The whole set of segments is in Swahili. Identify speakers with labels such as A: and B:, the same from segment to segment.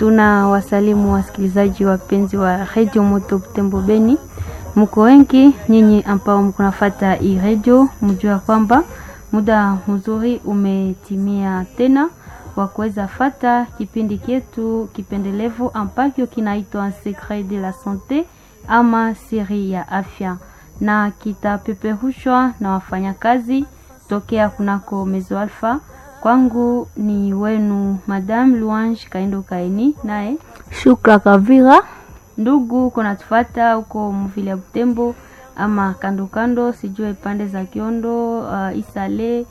A: Tuna wasalimu wasikilizaji wapenzi wa redio Moto Butembo Beni, mko wengi nyinyi ambao mkunafata hii redio, mjua kwamba muda mzuri umetimia tena wa kuweza fata kipindi kyetu kipendelevu ambacho kinaitwa Secret de la Sante ama siri ya afya, na kitapeperushwa na wafanyakazi tokea kunako Mezo Alpha. Kwangu ni wenu Madame Louange Kaindo Kaini, naye
B: Shukra Kavira.
A: ndugu kunatufata huko mvile ya Butembo ama kando kando, sijue pande za Kiondo, uh, Isale,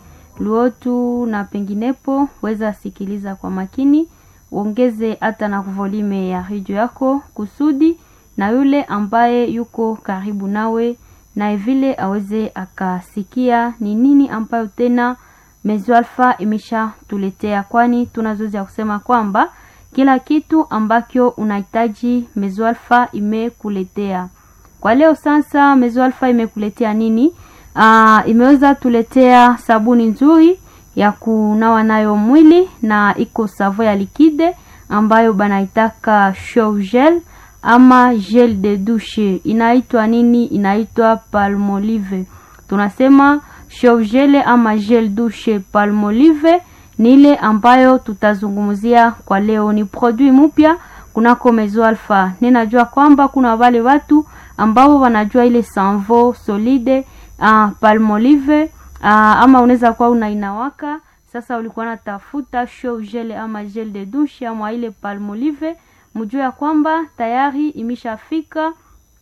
A: Luotu na penginepo, weza sikiliza kwa makini, uongeze hata na volume ya redio yako kusudi na yule ambaye yuko karibu nawe naye vile aweze akasikia ni nini ambayo tena Mezo Alpha imesha tuletea, kwani tunazoezi ya kusema kwamba kila kitu ambacho unahitaji Mezo Alpha imekuletea. Kwa leo sasa, Mezo Alpha imekuletea nini? Aa, imeweza tuletea sabuni nzuri ya kunawa nayo mwili na iko savo ya likide ambayo banaitaka show gel ama gel de douche. Inaitwa nini? Inaitwa Palmolive. Tunasema show gel ama gel douche Palmolive ni ile ambayo tutazungumzia kwa leo. Ni produit mpya kunako Mezo Alpha. Ninajua kwamba kuna wale watu ambao wanajua ile sanvo solide uh, Palmolive uh, ama unaweza kuwa unainawaka sasa, ulikuwa natafuta show gel ama gel de douche ama ile Palmolive, mjue ya kwamba tayari imeshafika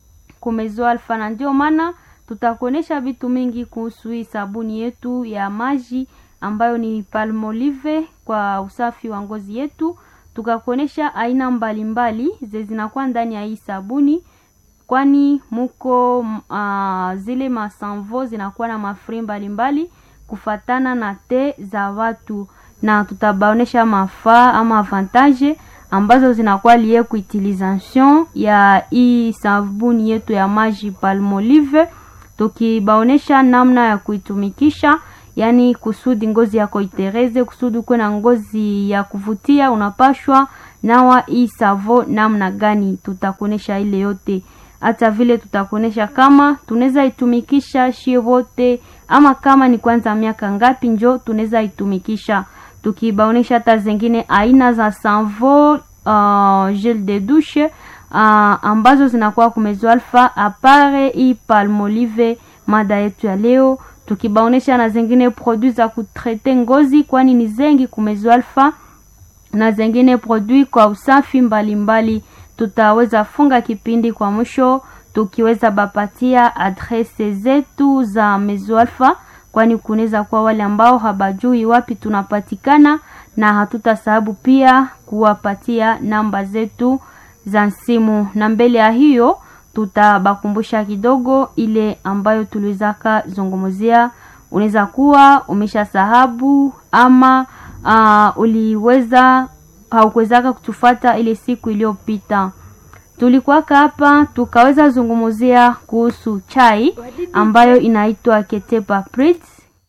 A: kumezo Alpha, na ndio maana tutakuonesha vitu mingi kuhusu hii sabuni yetu ya maji ambayo ni Palmolive kwa usafi wa ngozi yetu, tukakuonesha aina mbalimbali ze zinakuwa ndani ya hii sabuni kwani muko uh, zile masanvo zinakuwa na mafri mbalimbali kufatana na te za watu, na tutabaonesha mafaa ama avantage ambazo zinakuwa lie kuutilisation ya hii sabuni yetu ya maji Palmolive, tukibaonesha namna ya kuitumikisha, yani kusudi ngozi yako itereze, kusudi uwe na ngozi ya kuvutia, unapashwa nawa hii savo namna gani, tutakuonesha ile yote hata vile tutakuonesha kama tunaweza itumikisha shie wote ama kama ni kwanza miaka ngapi njo tunaweza itumikisha, tukibaonesha hata zingine aina za sanvo uh, gel de douche uh, ambazo zinakuwa kumezo alfa apare hii Palmolive, mada yetu ya leo, tukibaonesha na zingine produit za kutrete ngozi, kwani ni zengi kumezo alfa na zingine produit kwa usafi mbalimbali mbali tutaweza funga kipindi kwa mwisho tukiweza bapatia adrese zetu za Mezo Alpha, kwani kunaweza kuwa wale ambao habajui wapi tunapatikana, na hatutasahabu pia kuwapatia namba zetu za simu, na mbele ya hiyo tutabakumbusha kidogo ile ambayo tuliwezaka zungumzia. Unaweza kuwa umesha sahabu ama uh, uliweza haukuwezaka kutufata ile siku iliyopita, tulikuwaka hapa tukaweza zungumzia kuhusu chai ambayo inaitwa Ketepa Prit.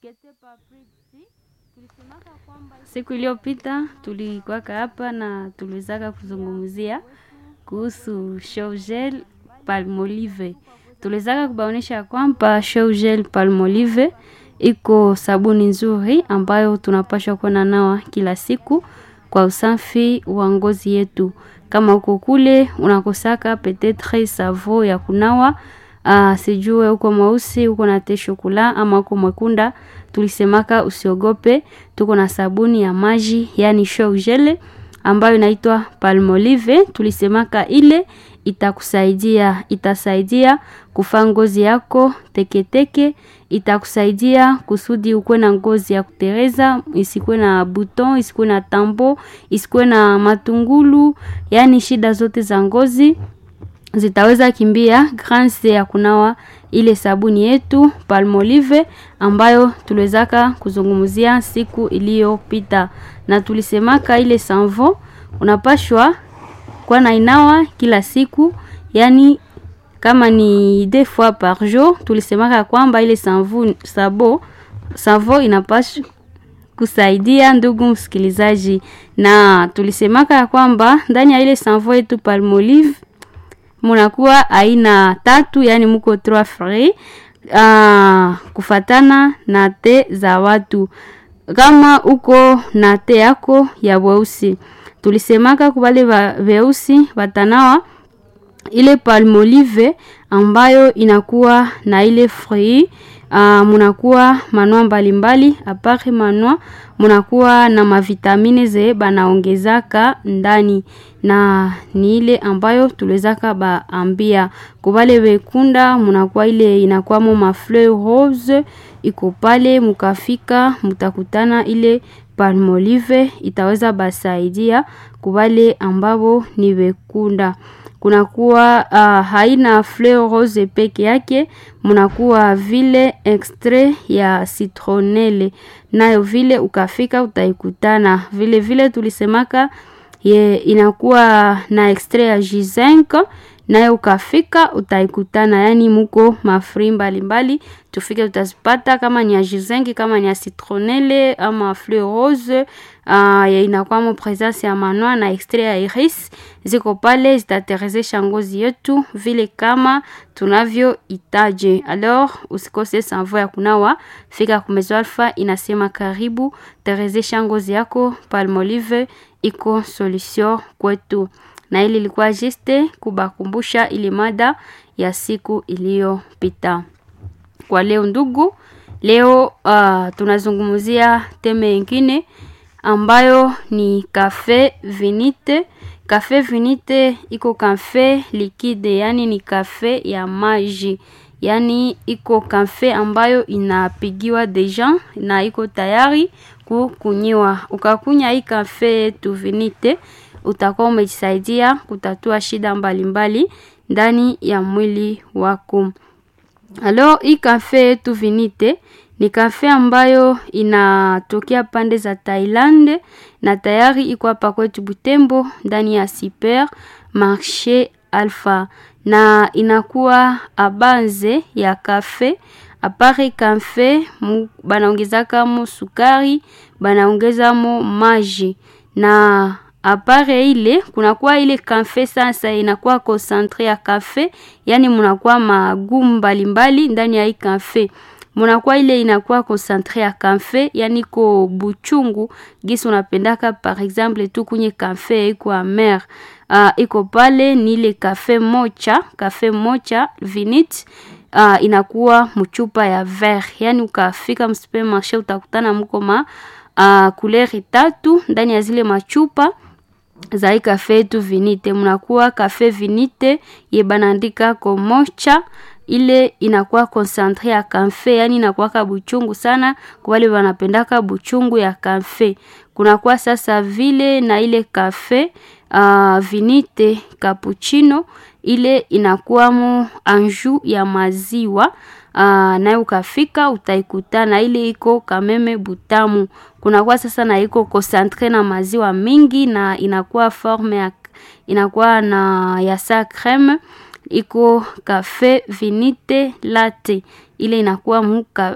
A: Siku iliyopita tulikuwaka hapa na tuliwezaka kuzungumzia kuhusu show gel Palmolive. Tuliwezaka kubaonesha kwamba show gel Palmolive iko sabuni nzuri ambayo tunapashwa kuona nawa kila siku kwa usafi wa ngozi yetu. Kama uko kule unakosaka petetre savo ya kunawa uh, sijue uko mweusi uko na te shokula ama uko mwekunda, tulisemaka usiogope, tuko na sabuni ya maji yani show gel ambayo inaitwa Palmolive. Tulisemaka ile itakusaidia itasaidia kufaa ngozi yako teketeke, itakusaidia kusudi ukuwe na ngozi ya kutereza, isikuwe na buton, isikuwe na tambo, isikuwe na matungulu, yaani shida zote za ngozi zitaweza kimbia grâce ya kunawa ile sabuni yetu Palmolive ambayo tuliwezaka kuzungumzia siku iliyopita, na tulisemaka ile sanvo unapashwa kwa na inawa kila siku, yani kama ni deux fois par jour. Tulisemaka kwamba ile sanvu sabo savo inapashwa kusaidia ndugu msikilizaji, na tulisemaka ya kwamba ndani ya ile sanvo yetu Palmolive munakuwa aina tatu, yani muko trois frais uh, kufatana na te za watu. Kama uko na te yako ya weusi, tulisemaka kubale weusi watanawa ile Palmolive ambayo inakuwa na ile fruit uh, munakuwa manua mbalimbali apare manua munakuwa na mavitamine ze banaongezaka ndani na ni ile ambayo tuliwezaka baambia kubale wekunda munakuwa ile inakwamo mafleur rose iko pale mukafika mutakutana ile Palmolive itaweza basaidia kubale ambabo ni wekunda kunakuwa uh, haina fleur rose peke yake, munakuwa vile extrait ya citronelle nayo vile ukafika utaikutana vile vile. Tulisemaka ye inakuwa na extrait ya G5 nayo ukafika utaikutana, yani muko mafri mbalimbali tufike tutazipata, kama ni ya G5 kama ni ya citronelle ama fleur rose uh, inakwamo presence ya manua na extrait ya iris ziko pale, zitaterezesha ngozi yetu vile kama tunavyo itaje. Alors usikose sanvo ya kunawa, fika kumezo Alpha inasema karibu, terezesha ngozi yako. Palmolive iko solution kwetu na ili ilikuwa juste kubakumbusha ile mada ya siku iliyopita. Kwa leo ndugu, leo uh, tunazungumzia teme ingine ambayo ni kafe vinite. Kafe vinite iko kafe likide, yani ni kafe ya maji, yani iko kafe ambayo inapigiwa deja na iko tayari kukunyiwa. Ukakunya hii kafe yetu vinite utakuwa umejisaidia kutatua shida mbalimbali mbali ndani ya mwili wako. Alo, hii kafe yetu vinite ni kafe ambayo inatokea pande za Thailand na tayari iko hapa kwetu Butembo ndani ya Super Marché Alpha, na inakuwa abanze ya kafe apare kafe banaongezaka mo sukari, banaongeza mo maji na apare ile kunakuwa ile kafe sasa inakuwa concentre ya kafe, yani munakuwa magumu mbalimbali ndani ya hii kafe munakuwa ile inakuwa concentre ya kafe, yani ko buchungu gisi unapendaka par exemple tu kunye kafe iko amer uh, iko pale ni ile kafe mocha kafe mocha vinit uh, inakuwa mchupa ya ver, yani ukafika msupermarché utakutana mko ma uh, kuleri tatu ndani ya zile machupa za hii kafe yetu vinite. Mnakuwa kafe vinite ye banandika ko mocha ile inakuwa concentre ya kafe, yani inakuwa buchungu sana kwa wale wanapendaka buchungu ya kafe. Kunakuwa sasa vile na ile kafe uh, vinite cappuccino ile inakuwa mu anju ya maziwa uh, nayo ukafika utaikutana ile iko kameme butamu. Kunakuwa sasa na iko concentre na maziwa mingi na inakuwa forme ya inakuwa na ya sa creme iko kafe vinite latte ile inakuwa muka,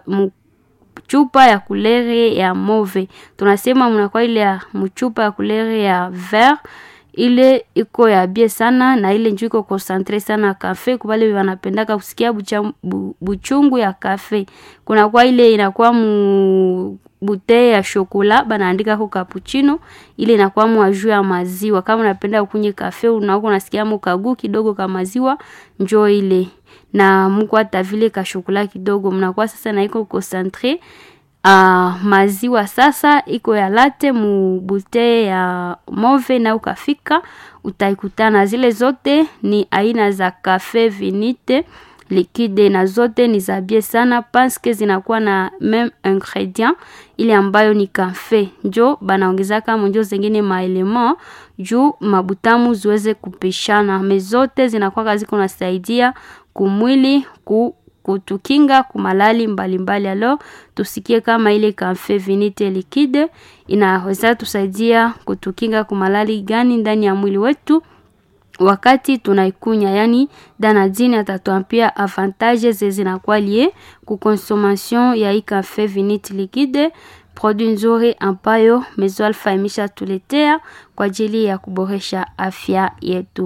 A: mchupa ya kulere ya move. Tunasema mnakuwa ile ya mchupa ya kulere ya vert ile iko ya bie sana na ile njoo iko concentre sana kafe kwa wale wanapendaka kusikia bucha, bu, buchungu ya kafe. Kuna kwa ile inakuwa mu bute ya shokola banaandika ko cappuccino, ile inakuwa mu juu ya maziwa. Kama unapenda kunywa kafe unaoko unasikia mu kagu kidogo ka maziwa, njoo ile na mko hata vile ka shokola kidogo, mnakuwa sasa na iko concentre Uh, maziwa sasa iko ya late mu bute ya move na ukafika utaikutana. Zile zote ni aina za kafe vinite likide na zote ni za bie sana paske zinakuwa na meme ingredient ile ambayo ni kafe, njo banaongezaka monjo zengine maelema juu mabutamu ziweze kupishana. Me zote zinakuwa ziko nasaidia kumwili ku kutukinga kumalali mbalimbali. Alo, tusikie kama ile kafe vinite liquide inaweza tusaidia kutukinga kumalali gani ndani ya mwili wetu wakati tunaikunya. Yani danadine atatuambia avantage zinakuwa lie ku consommation ya hii kafe vinite liquide produit nzuri ambayo Mezo Alpha imeshatuletea kwa ajili ya kuboresha afya yetu.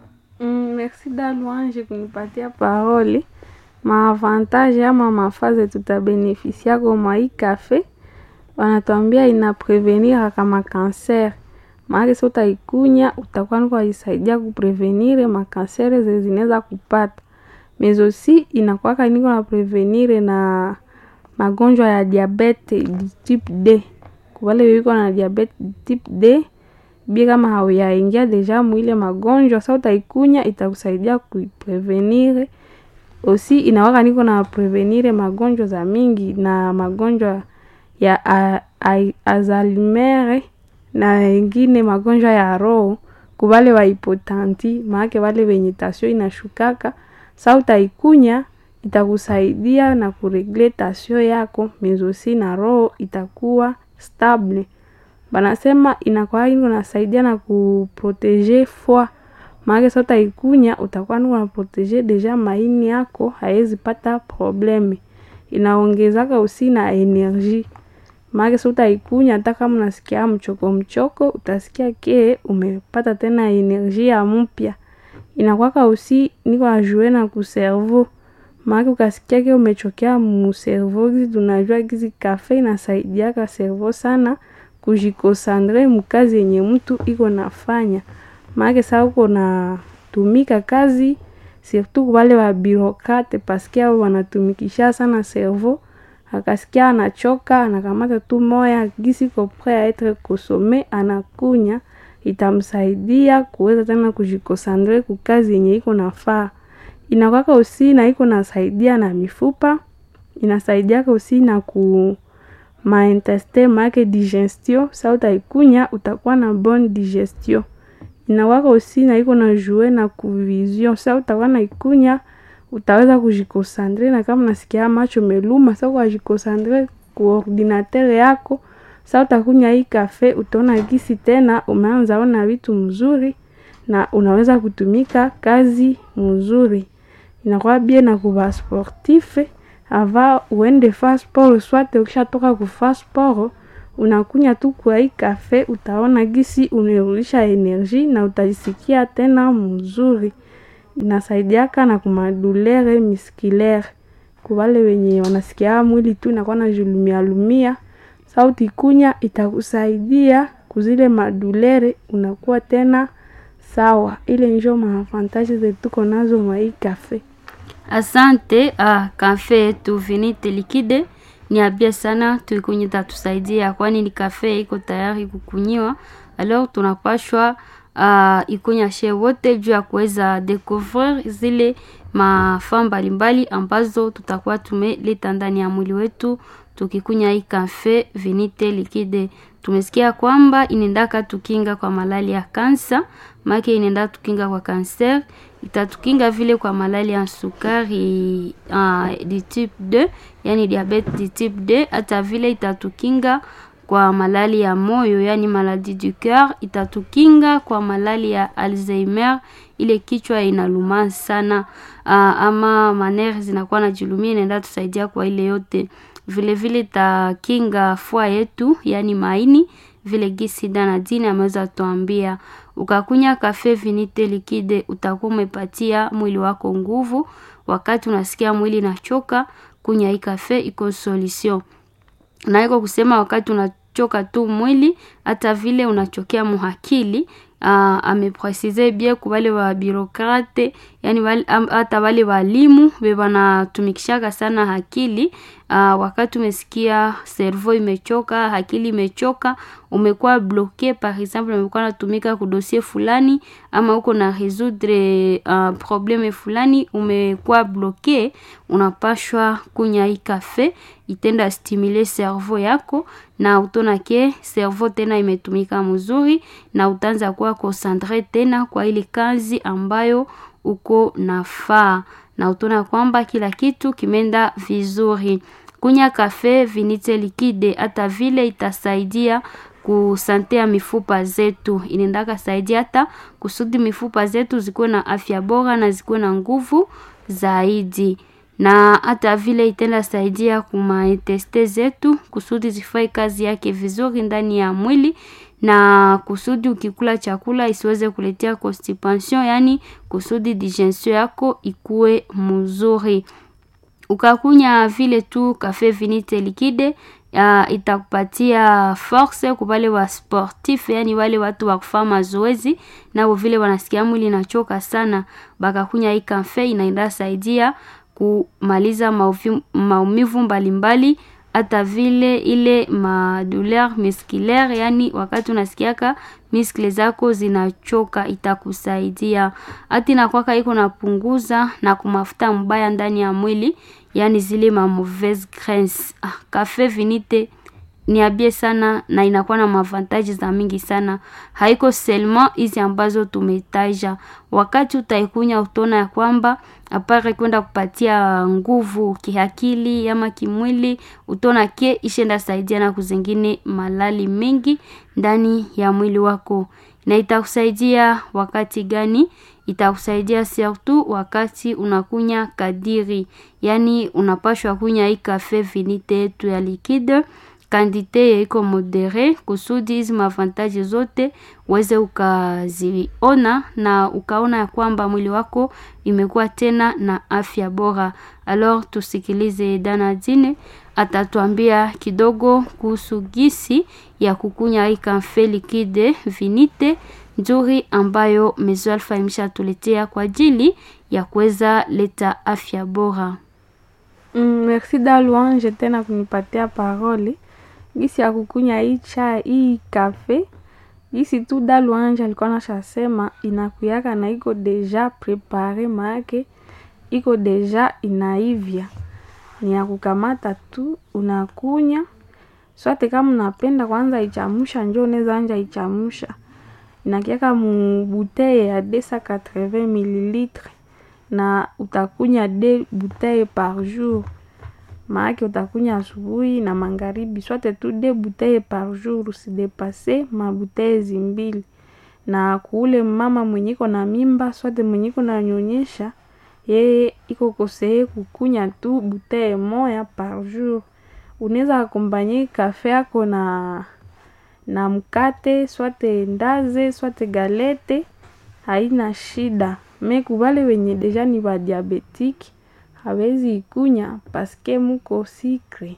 C: Mm, merci da Louange kunipatia parole. Maavantage ama mafaze tutabenefisia kwa mwa hii kafe, wanatuambia ina prevenir kama kanser. Maana sio utaikunya utakuwa niko isaidia kuprevenir makansere zenye zinaweza kupata. Mezo si inakuwa niko na prevenir na magonjwa ya diabete type D. Kwa wale wiko na diabete type D, bia kama hauyaingia deja mwile magonjwa sasa utaikunya itakusaidia kuiprevenir osi inawaka niko na prevenir magonjwa za mingi na magonjwa ya a, a, Alzheimer na wengine magonjwa ya roho kubale wa hipotanti maake wale wenye tasio inashukaka sa utaikunya itakusaidia na kuregle tasio yako mezosi na roho itakuwa stable banasema inakuwa iko nasaidia na kuprotege foi maake sa utaikunya utakuwa niko na protege deja maini yako haezi pata probleme inaongezaka usi na energie maake sa utaikunya hata kama unasikia mchoko mchoko utasikia ke umepata tena energie ya mpya inakwaka usi niko ajue na kuservo maake ukasikia ke umechokea muservo gizi tunajua gizi kafe inasaidiaka servo sana kujikosandre mukazi yenye mtu iko nafanya maake saa uko natumika kazi surtout wale wa birokrate paske ao wanatumikisha sana servo akasikia anachoka anakamata tu moya gisi ko pre a etre kosome anakunya itamsaidia kuweza tena kujikosandre kukazi yenye iko nafaa inakwaka usi na iko nasaidia na mifupa inasaidiaka usi na ku maintestin maake digestion sa utaikunya utakuwa na bonne digestion inawaka usi na iko na jue na kuvision sa utakuwa na ikunya utaweza kujikosandre na kama nasikia macho meluma sa ukajikosandre ku ordinateur yako sa utakunya hii kafe utaona gisi tena umeanza ona vitu mzuri na unaweza kutumika kazi mzuri inakuwa bie na kuva sportife ava uende fa sport swate ukishatoka kufa sport unakunya tu kwa hii kafe utaona gisi umerudisha energie na utajisikia tena mzuri inasaidiaka na kumadulere miskilere kubale wenye wanasikia mwili tu inakuwa na julumia lumia sauti kunya itakusaidia kuzile madulere unakuwa tena sawa ile njo maavantaji zetuko nazo mwa hii kafe
A: Asante ah, kafe yetu Vinite Likide ni abia sana, tuikunye tatusaidia, kwani ni kafe iko tayari kukunyiwa. Alors tunapashwa uh, ikunya she wote juu ya kuweza découvrir zile mafaa mbalimbali ambazo tutakuwa tumeleta ndani ya mwili wetu tukikunya hii kafe Vinite Likide. Tumesikia kwamba inaendaka tukinga kwa malali ya kansa, make inaenda tukinga kwa kanser, itatukinga vile kwa malali ya sukari uh, di type 2 yani diabete di type 2, hata vile itatukinga kwa malali ya moyo yani maladie du coeur, itatukinga kwa malali ya Alzheimer, ile kichwa inaluma sana uh, ama manere zinakuwa na julumia, inaenda tusaidia kwa ile yote vile vile takinga fua yetu yani maini vile gisi dana dini ameweza tuambia ukakunya kafe vinite likide utakuwa umepatia mwili wako nguvu wakati unasikia mwili nachoka kunya hii kafe iko solution na iko kusema wakati unachoka tu mwili hata vile unachokea muhakili uh, amepresize bien ku wale wa birokrate yani hata wale walimu be wanatumikishaka sana akili uh, wakati umesikia servo imechoka akili imechoka umekuwa bloke par exemple umekuwa natumika kudosie fulani ama uko na resoudre uh, probleme fulani umekuwa bloke unapashwa kunya hii kafe itenda stimule servo yako na utona ke servo tena imetumika mzuri na utaanza kuwa konsantre tena kwa ile kazi ambayo uko nafaa na utaona kwamba kila kitu kimeenda vizuri kunya kafe vinite likide hata vile itasaidia kusante ya mifupa zetu inaendaka saidia hata kusudi mifupa zetu zikuwe na afya bora na zikuwe na nguvu zaidi na hata vile itenda saidia kumainteste zetu kusudi zifanye kazi yake vizuri ndani ya mwili na kusudi ukikula chakula isiweze kuletea constipation, yani kusudi digestion yako ikuwe mzuri. Ukakunya vile tu kafe vinite likide uh, itakupatia force kwa wale wa sportif, yani wale watu wa kufanya mazoezi nao vile wanasikia mwili inachoka sana, bakakunya hii kafe inaenda saidia kumaliza maumivu mbalimbali hata vile ile madouleur musculaire, yani wakati unasikiaka miskle zako zinachoka itakusaidia. Hata inakwaka iko napunguza na kumafuta mbaya ndani ya mwili, yani zile ma mauvaise graisse. Ah, kafe vinite ni abie sana na inakuwa na mavantaji za mingi sana, haiko seulement hizi ambazo tumetaja. Wakati utaikunya utaona ya kwamba apare kwenda kupatia nguvu kiakili ama kimwili, utaona ke ishenda saidia na kuzingine malali mengi ndani ya mwili wako. Na itakusaidia wakati gani? Itakusaidia surtout wakati unakunya kadiri, yani unapashwa kunya hii kafe vinite yetu ya liquide kandite iko modere kusudi hizi mavantaji zote uweze ukaziona na ukaona ya kwamba mwili wako imekuwa tena na afya bora. Alors tusikilize Danadine atatuambia kidogo kuhusu gisi ya kukunya hii kafe liquide vinite nzuri ambayo Maison Alpha imeshatuletea kwa ajili ya kuweza leta afya bora.
C: Mm, merci Daluange tena kunipatia parole gisi ya kukunya hii chai hii kafe gisi tu Daluange alikuwa nashasema inakuyaka na iko deja prepare, maake iko deja inaivya, ni ya kukamata tu unakunya swate. Kama unapenda kwanza ichamusha, njo unaweza anja ichamusha, inakiaka mu buteye ya 280 mililitre na utakunya de buteye par jour maake utakunya asubuhi na magharibi, swate tu de buteye par jour, usidepase mabuteye zimbili. Na kuule mama mwenye iko na mimba swate mwenye iko na nyonyesha, yeye iko koseye kukunya tu buteye moya par jour. Unaweza akombanye kafe yako na na mkate swate ndaze swate galete, haina shida. Me kubale wenye deja ni ba diabetiki hawezi ikunya paske muko sikre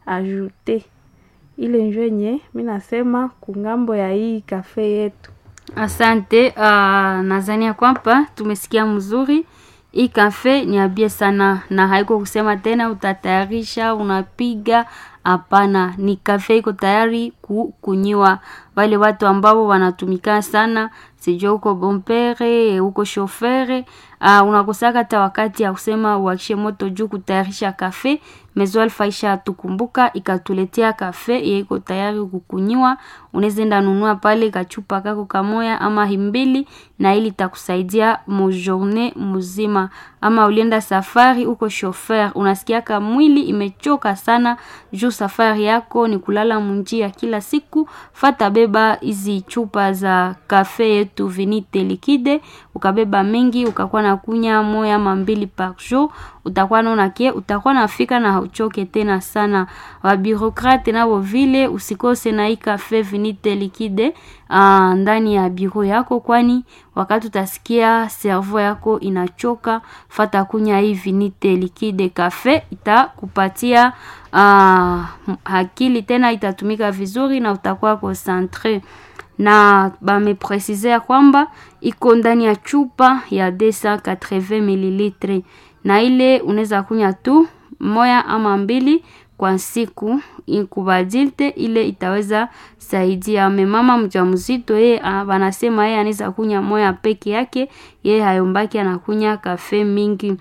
C: ajoute ile njo yenye mi nasema kungambo ya hii kafe yetu.
A: Asante. Uh, nadhani ya kwamba tumesikia mzuri. Hii kafe ni abie sana, na haiko kusema tena utatayarisha unapiga. Hapana, ni kafe iko tayari kukunyiwa. Wale watu ambao wanatumika sana, sijua uko bompere uko shofere, uh, unakosaka hata wakati ya kusema uakishe moto juu kutayarisha kafe. Maison Alpha isha tukumbuka ikatuletea kafe iko tayari kukunyiwa. Unaweza enda nunua pale kachupa kako kamoya ama himbili, na ili takusaidia mo journée mzima. Ama ulienda safari uko shofer, unasikiaka mwili imechoka sana juu safari yako ni kulala munjia kila siku, fata beba hizi chupa za kafe yetu vinite likide, ukabeba mingi ukakuwa na kunya moya ama mbili par jour, utakuwa naona ke utakuwa nafika na hauchoke tena sana. Wa birokrate nabo vile usikose na hii kafe vinite likide uh, ndani ya biro yako, kwani wakati utasikia cerveau yako inachoka, fata kunya hii vinite likide kafe itakupatia uh, akili tena itatumika vizuri na utakuwa concentre na bamepresize ya kwamba iko ndani ya chupa ya 280 mililitre, na ile unaweza kunya tu moya ama mbili kwa siku inkubadilte ile itaweza saidia memama mjamzito. Yeye wanasema yeye anaweza kunya moya peke yake, yeye hayombaki anakunya kafe mingi.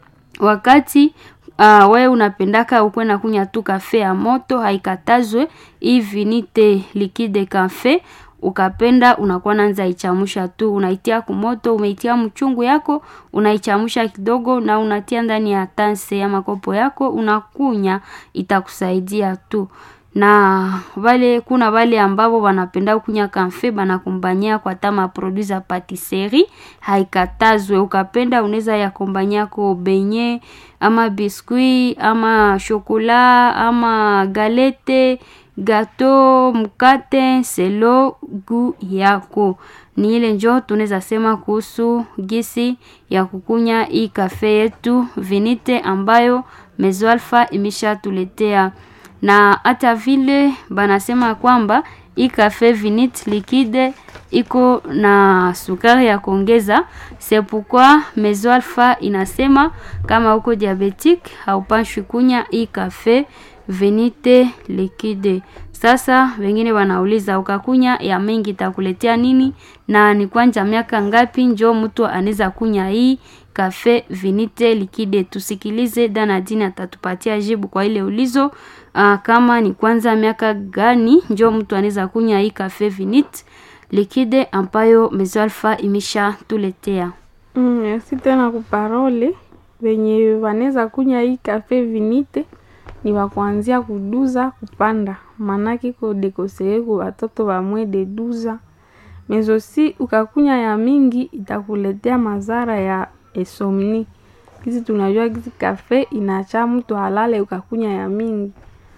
A: Wakati uh, wewe unapendaka ukwe na kunya tu kafe ya moto, haikatazwe hivi nite likide kafe ukapenda unakuwa nanza ichamusha tu, unaitia kumoto, umeitia mchungu yako, unaichamusha kidogo na unatia ndani ya tanse ya makopo yako, unakunya, itakusaidia tu. na vale kuna vale ambavo wanapenda kunya kamfe banakombanyia kwa tama produit za patisserie haikatazwe ukapenda unaweza yakombanyia ko benye ama biskuit ama shokola ama galete gato mkate selo gu yako ni ile njo tunaweza sema kuhusu gisi ya kukunya hii kafe yetu vinite ambayo Mezo Alpha imeshatuletea na hata vile banasema kwamba hii kafe vinite liquide iko na sukari ya kuongeza. C'est pourquoi Mezo Alpha inasema kama uko diabetic haupashwi kunya hii kafe venite liquide. Sasa wengine wanauliza ukakunya ya mingi itakuletea nini, na ni kwanja miaka ngapi njo mtu anaweza kunya hii kafe vinite liquide? Tusikilize Danadine atatupatia jibu kwa ile ulizo. Uh, kama ni kwanza miaka gani njo mtu anaweza kunya hii kafe vinite liquide ambayo Mezo Alpha imesha tuletea.
C: Mm, merci tena kuparole venye wanaweza kunya hii kafe vinite ni wakuanzia kuduza kupanda, manake ko dekoseye ku watoto wamwe de duza mezosi. Ukakunya ya mingi itakuletea madhara ya esomni. Kisi tunajua kisi kafe inacha mtu halale ukakunya ya mingi.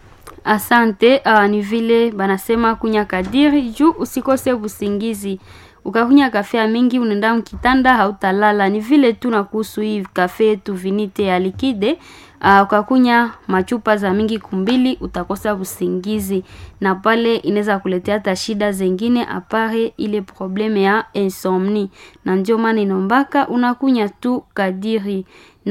A: Asante. Uh, ni vile banasema kunya kadiri juu usikose usingizi. Ukakunya kafe ya mingi unaenda mkitanda hautalala. Ni vile tu na kuhusu hii kafe yetu vinite ya likide. Uh, ukakunya machupa za mingi kumbili utakosa usingizi, na pale inaweza kuletea hata shida zengine apare ile probleme ya insomni, na ndio maana inombaka unakunya tu kadiri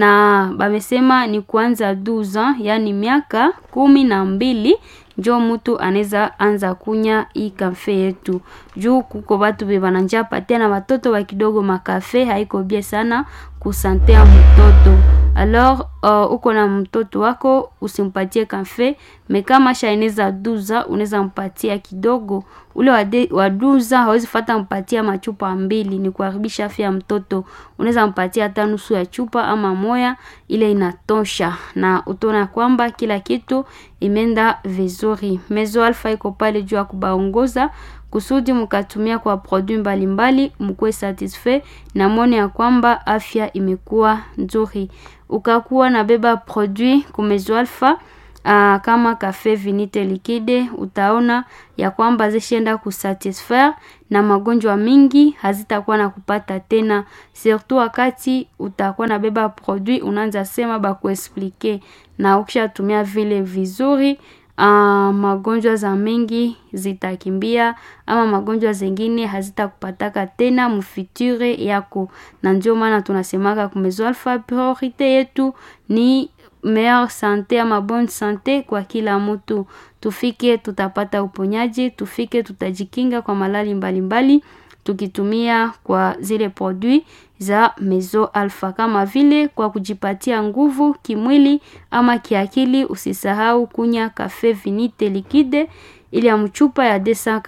A: na bamesema ni kuanza 12 ans, yani miaka kumi na mbili njo mtu anaweza anza kunya hii kafe yetu, juu kuko batu be bananja patia na watoto wa kidogo makafe haiko bie sana kusante ya mtoto. Alors uh, uko na mtoto wako usimpatie kafe me kama shaeneza duza unaweza mpatia kidogo. Ule wade, wa duza hawezi fata mpatia machupa mbili, ni kuharibisha afya ya mtoto. Unaweza mpatia hata nusu ya chupa ama moya, ile inatosha, na utaona kwamba kila kitu imeenda vizuri. Mezo Alpha iko pale juu ya kubaongoza kusudi mkatumia kwa produit mbalimbali mkuwe satisfait na mwone ya kwamba afya imekuwa nzuri. Ukakuwa na beba produit kumezo Alpha uh, kama kafe vinite liquide, utaona ya kwamba zishaenda kusatisfaire na magonjwa mingi hazitakuwa na kupata tena, surtout wakati utakuwa na beba produit unaanza sema bakuexplike, na ukishatumia vile vizuri Uh, magonjwa za mengi zitakimbia ama magonjwa zengine hazitakupataka tena mufiture yako, na ndio maana tunasemaka kumezo Alpha, priorite yetu ni meilleure sante ama bonne sante kwa kila mtu. Tufike tutapata uponyaji, tufike tutajikinga kwa malali mbalimbali mbali, tukitumia kwa zile produit za Mezo Alpha kama vile kwa kujipatia nguvu kimwili ama kiakili. Usisahau kunya kafe vinite liquide ile ya mchupa ya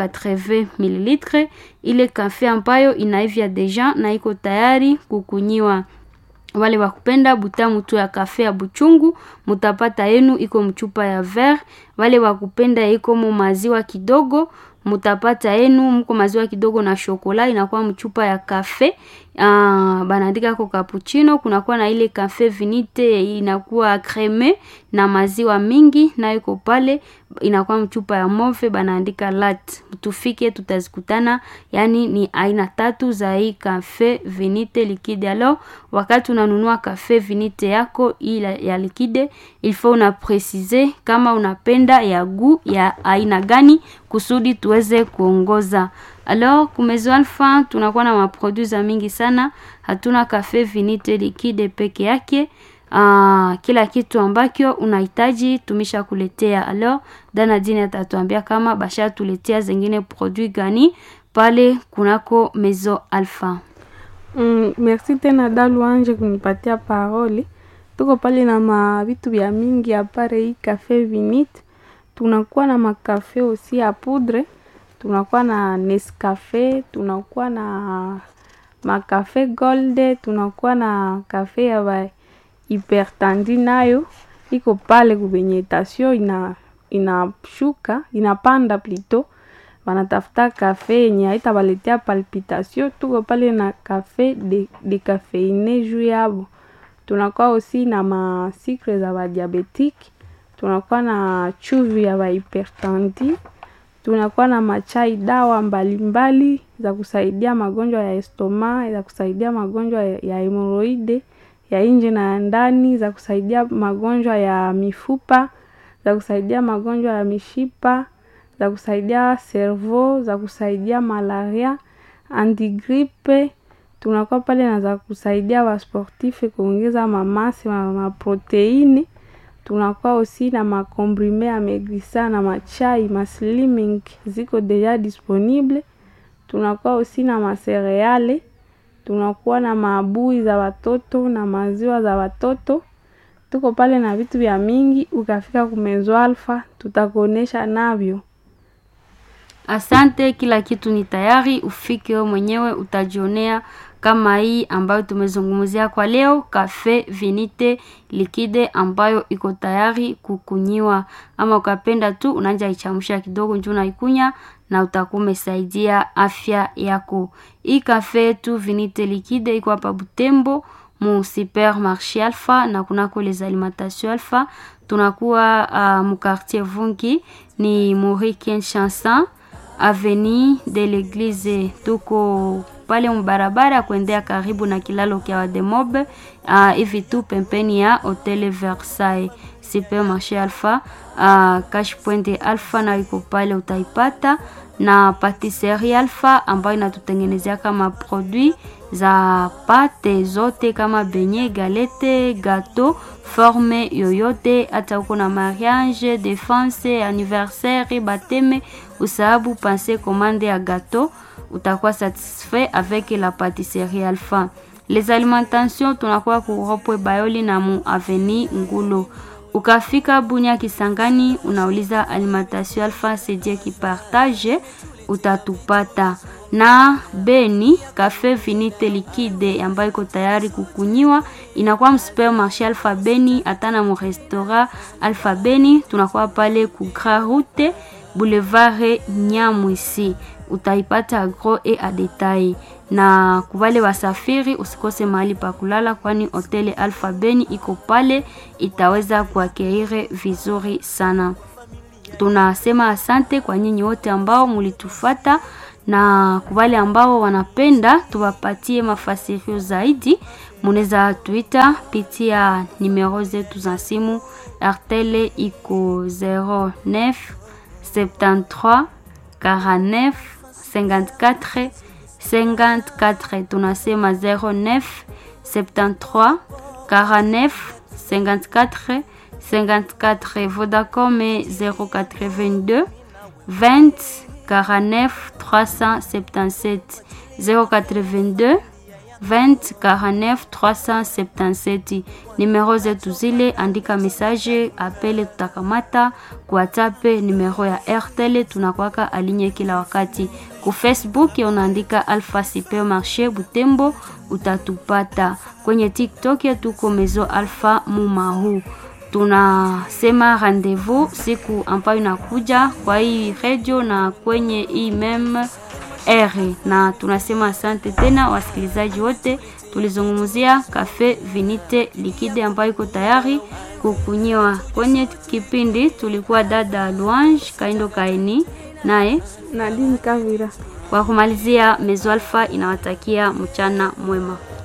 A: 280 ml, ile kafe ambayo inaivya deja na iko tayari kukunyiwa. Wale wakupenda butamu tu ya kafe ya buchungu mutapata yenu iko mchupa ya ver. Wale wakupenda iko mu maziwa kidogo mutapata yenu mko maziwa kidogo na shokola inakuwa mchupa ya kafe. Uh, banaandika ko cappuccino. Kunakuwa na ile kafe vinite inakuwa creme na maziwa mingi, na iko pale inakuwa mchupa ya move banaandika lat. Tufike tutazikutana, yani ni aina tatu za hii kafe vinite liquide. Alors wakati unanunua kafe vinite yako ila ya liquide, il faut una precise kama unapenda ya gu ya aina gani kusudi tuweze kuongoza. Alors kumezo Alpha tunakuwa na maproduit za mingi sana, hatuna kafe vinite liquide peke yake. Uh, kila kitu ambacho unahitaji tumisha kuletea. Alors Danadine atatuambia kama basha tuletea zingine produit gani pale kunako Mezo Alpha.
C: Mm, merci tena Dalu Anje kunipatia parole. Tuko pale na mavitu vya mingi apare hii kafe vinite, tunakuwa na makafe osi ya poudre, tunakuwa na Nescafe, tunakuwa na makafe Gold, tunakuwa na kafe ya ba hypertandi nayo iko pale kubenye tasio ina inashuka inapanda plito wanatafuta kafe yenye haitawaletea palpitation. Tuko pale na kafe de, de kafeine juu yabo. Tunakuwa osi na masikre za badiabetiki, tunakuwa na chuvi ya bahipertendi, tunakuwa na machai dawa mbalimbali mbali, za kusaidia magonjwa ya estoma, za kusaidia magonjwa ya hemoroide ya nje na ya ndani, za kusaidia magonjwa ya mifupa, za kusaidia magonjwa ya mishipa za kusaidia servo, za kusaidia malaria, antigripe. Tunakuwa pale na za kusaidia wasportife kuongeza mamasi ma maproteini. Tunakuwa osi na makomprime ya megrisa na machai maslimming ziko deja disponible. Tunakuwa osi na masereale. Tunakuwa na maabui za watoto na maziwa za watoto. Tuko pale na vitu vya mingi, ukafika kumezo alfa tutakuonesha navyo.
A: Asante, kila kitu ni tayari, ufike wewe mwenyewe utajionea kama hii ambayo tumezungumzia kwa leo, Cafe Vinite Liquide ambayo iko tayari kukunyiwa, ama ukapenda tu unaanza ichamsha kidogo njoo unaikunya na utakuwa umesaidia afya yako. Hii cafe yetu Vinite Liquide iko hapa Butembo mu supermarché Alpha na kunako les alimentation Alpha. Tunakuwa uh, mu quartier Vungi ni Maurice Chanson avenue de l'église tuko pale mbarabara kuendea karibu na kilalo kya Wademobe hivi uh, tu pembeni ya Hotel Versailles supermarché Alpha uh, cash point Alpha na iko pale utaipata, na patisserie Alpha ambayo inatutengenezea kama produit za pate zote kama benye, galete, gato forme yoyote, hata uko na mariage, defense, anniversaire, bateme, usahabu pense commande ya gato, utakuwa satisfait avec la patisserie Alpha. Les alimentations tunakuwa kuropwe Bayoli na mu aveni Ngulo. Ukafika Bunya Kisangani, unauliza alimentation Alpha sedie kipartage utatupata na Beni Cafe Vinite Liquide ambayo iko tayari kukunyiwa, inakuwa msupermarché Alpha Beni, hata na mu restaurant Alpha Beni. Tunakuwa pale ku Grand Route Boulevard Nyamwisi, utaipata gros et a detail. Na kubale wasafiri, usikose mahali pa kulala, kwani hoteli Alpha Beni iko pale, itaweza kuakeire vizuri sana. Tunasema asante kwa nyinyi wote ambao mulitufata na kubale ambao wanapenda tuwapatie mafasirio zaidi, munaweza tuita pitia nimero zetu za simu. Artele iko 09 73 49 54 54. Tunasema 09 73 49 54 54. Vodacom 082 20 49 377 082 20 49 377. Nimero zetu zile, andika message apele, tutakamata ku WhatsApp. Nimero ya Airtel tunakwaka alinye kila wakati. Ku Facebook unaandika Alpha Supermarché Butembo, utatupata kwenye TikTok tuko Mezo Alpha Mumahu tunasema rendezvous siku ambayo inakuja kwa hii radio na kwenye hii meme r, na tunasema asante tena wasikilizaji wote. Tulizungumzia Cafe Vinite Liquide ambayo iko tayari kukunyiwa. Kwenye kipindi tulikuwa dada Luange Kaindo Kaini naye
C: Nadine Kavira.
A: Kwa kumalizia, Mezo Alpha inawatakia mchana mwema.